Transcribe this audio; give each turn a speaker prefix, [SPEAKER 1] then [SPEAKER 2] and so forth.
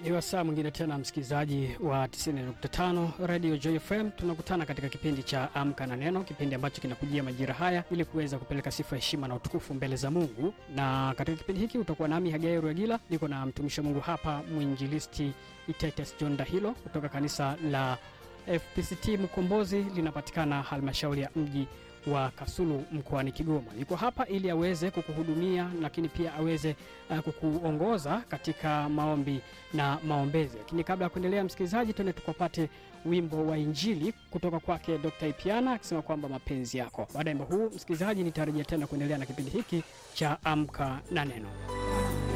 [SPEAKER 1] Ni wasaa mwingine tena, msikilizaji wa 90.5 Radio Joy FM. Tunakutana katika kipindi cha Amka na Neno, kipindi ambacho kinakujia majira haya ili kuweza kupeleka sifa, heshima na utukufu mbele za Mungu. Na katika kipindi hiki utakuwa nami Hagai Rwegila, niko na mtumishi wa Mungu hapa, mwinjilisti Itetes John Dahilo kutoka kanisa la FPCT Mkombozi, linapatikana halmashauri ya mji wa Kasulu mkoani Kigoma. Yuko hapa ili aweze kukuhudumia, lakini pia aweze uh, kukuongoza katika maombi na maombezi. Lakini kabla ya kuendelea, msikilizaji, twende tukapate wimbo wa Injili kutoka kwake Dr. Ipiana akisema kwamba mapenzi yako. Baada ya wimbo huu, msikilizaji, nitarejea tena kuendelea na kipindi hiki cha Amka na Neno.